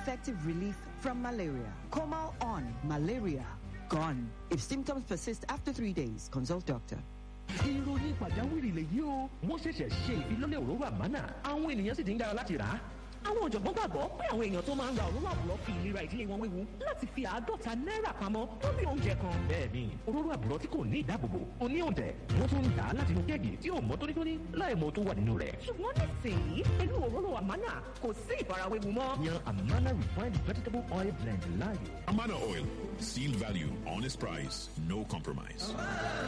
effective relief from malaria. Comal on malaria gone. If symptoms persist after three days, consult doctor. ìròyìn pàjáwìrì lèyí o wọ́n ṣẹ̀ṣẹ̀ ṣe ìfilọ́lẹ̀ òróró àmánà àwọn ènìyàn sì ti ń dára láti rà á. àwọn ọ̀jọ̀gbọ́n gbàgbọ́ pé àwọn èèyàn tó máa ń ra òróró àbúrò fi ìlera ìdílé wọn wéwu láti fi àádọ́ta náírà pamọ́ lórí oúnjẹ kan. bẹ́ẹ̀ni òróró àbúrò tí kò ní ìdáàbòbò ó ní òǹtẹ̀ wọ́n tún ń dà á láti inú kéèkì tí ò mọ́ tónítóní láì mọ tó wà nínú rẹ̀. ṣùgbọ́n nísìnyí pẹ̀lú òróró àmánà kò sí ìfarawéwu mọ́. yan amana refined vegetable oil blend láàyò. Amana Oil. Seal value, honest price, no compromise.